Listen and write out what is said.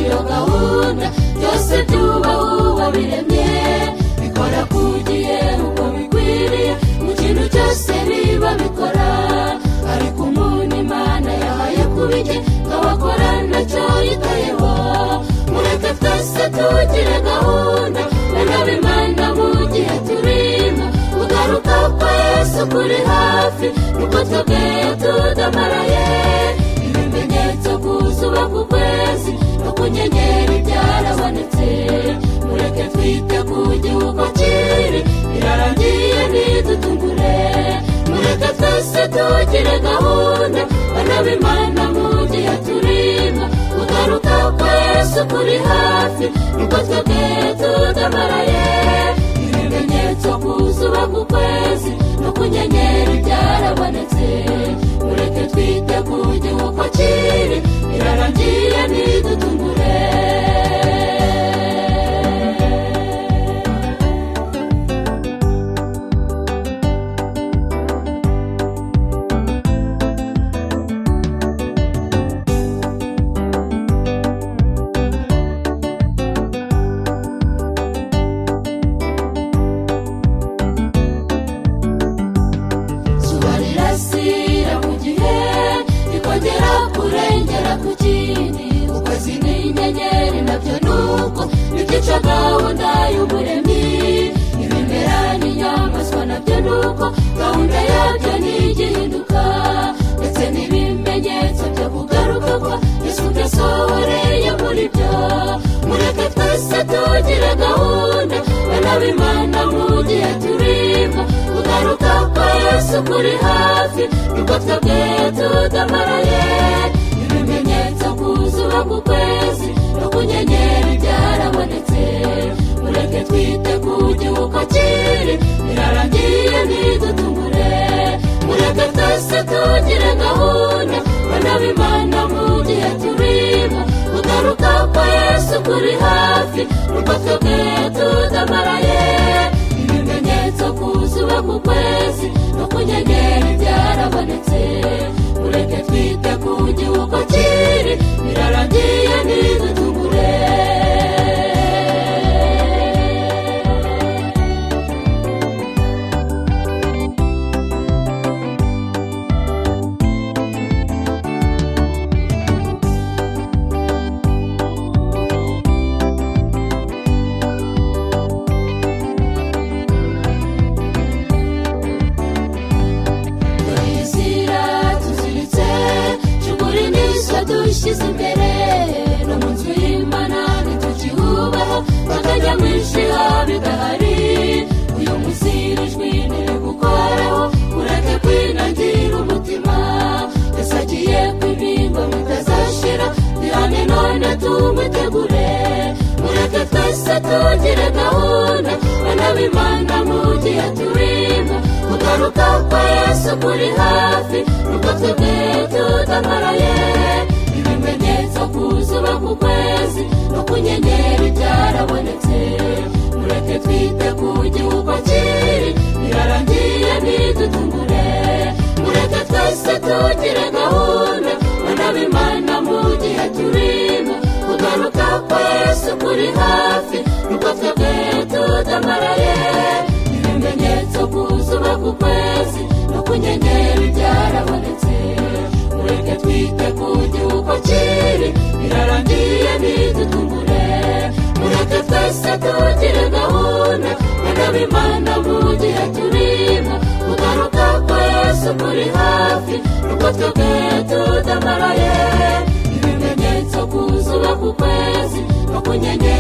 gahunda byose byubaho wabiremye bikora ku gihe uko bikwiriye mu kintu cyose biba bikora ariko umuntu imana yahaye kuba ijye abakora nacyo yitayeho mureke twese tugire gahunda benaba imana mu gihe turimo ugaruka kwa yesu kuri hafi nuko twebwe tudamaraye ibimenyetso ku zuba ku kwezi no ku nyenyeri byarabonetse mureke twite ku gihugu kiri birarangiye ntidutungure mureke twese tugire gahunda benaba imana mu gihe turimo ugaruka kwa yesu kuri hafi nuko twebwe tudamaraye ibimenyetso ku zuba ku kwezi no ku nyenyeri byarabonetse mureke twite ku gihugu kiri birarangiye ntidutungure zuba rirasira mu gihe rikongera kurengera ku kindi ukwezi n'inyenyeri nabyo ni uko bikica gahunda y'umuremyi ibimera n'inyamaswa nabyo ni uko gahunda yabyo ntigihinduka ndetse n'ibimenyetso byo kugaruka kwa yesu byasohoreye muri byo mureke twese tugire gahunda benaba imana mu gihe turimo ugaruka kwa yesu kuri hafi nuko twebwe tudamaraye ibimenyetso ku zuba ku kwezi no ku nyenyeri byarabonetse mureke twite ku gihugu kiri birarangiye ntidutungure mureke twese tugire gahunda benaba imana mu gihe turimo ugaruka kwa yesu kuri hafi nuko twebwe tudamaraye ibimenyetso ku zuba ku kwezi no ku nyenyeri byarabonetse ureke twite ku gihugu kiri birarangiye ntidutugure turizira tuziritse shukuri n'iswa dushyize imbere no mu nzu y'imana ntitukihubaho bakajyamwinshi habidahari uyu munsi iri jwi ntiri gukoraho ureke kwinangira umutima yasagiye ku ibingo bitazashira bihane none tumutegure mureke twese tugire gahunda benaba imana mu gihe turimo kugaruka kwa yesu kuri hafi nuko twebwe tudamaraye ibimenyetso ku zuba ku kwezi no ku nyenyeri byarabonetse mureke twite ku gihugu kiri birarangiye ntidutungure mureke twese tugire gahunda benaba imana mu gihe turimo kugaruka kwa yesu kuri hafi nuko twebwe tudamaraye ibimenyetso ku zuba ku kwezi no ku nyenyeri byarabonetse mureke twite ku gihugu kiri birarangiye ntidutungure mureke twese tugire gahunda benaba imana mu gihe turimo kugaruka kwa yesu kuri hafi nuko twebwe tudamaraye ibimenyetso ku zuba ku kwezi no ku nyenyeri